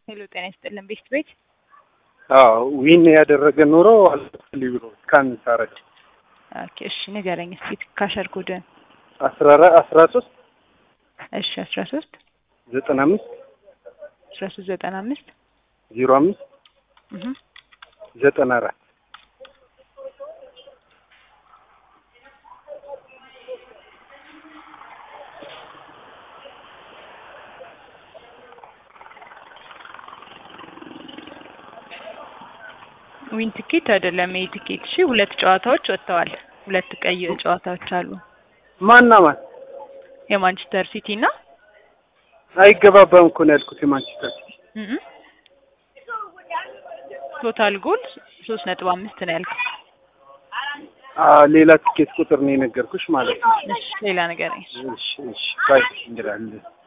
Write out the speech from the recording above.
ሄሎ ጤና ይስጥልን ቤት ቤት አዎ ዊን ያደረገ ኖሮ አልፈልግ ብሎ ካን ሳረግ ኦኬ እሺ ንገረኝ እስኪ ካሸር ኮድን አስራ አራት አስራ ሶስት እሺ አስራ ሶስት ዘጠና አምስት አስራ ሶስት ዘጠና አምስት ዜሮ አምስት እህ ዘጠና አራት ዊን ትኬት አይደለም ይሄ ትኬት እሺ ሁለት ጨዋታዎች ወጥተዋል ሁለት ቀይ ጨዋታዎች አሉ ማና ማን የማንቸስተር ሲቲ እና አይገባባም እኮ ነው ያልኩት የማንቸስተር እህ ቶታል ጎል ሶስት ነጥብ አምስት ነው ያልከው ሌላ ትኬት ቁጥር ነው የነገርኩሽ ማለት ነው እሺ ሌላ ነገር እሺ እሺ ባይ እንግዲህ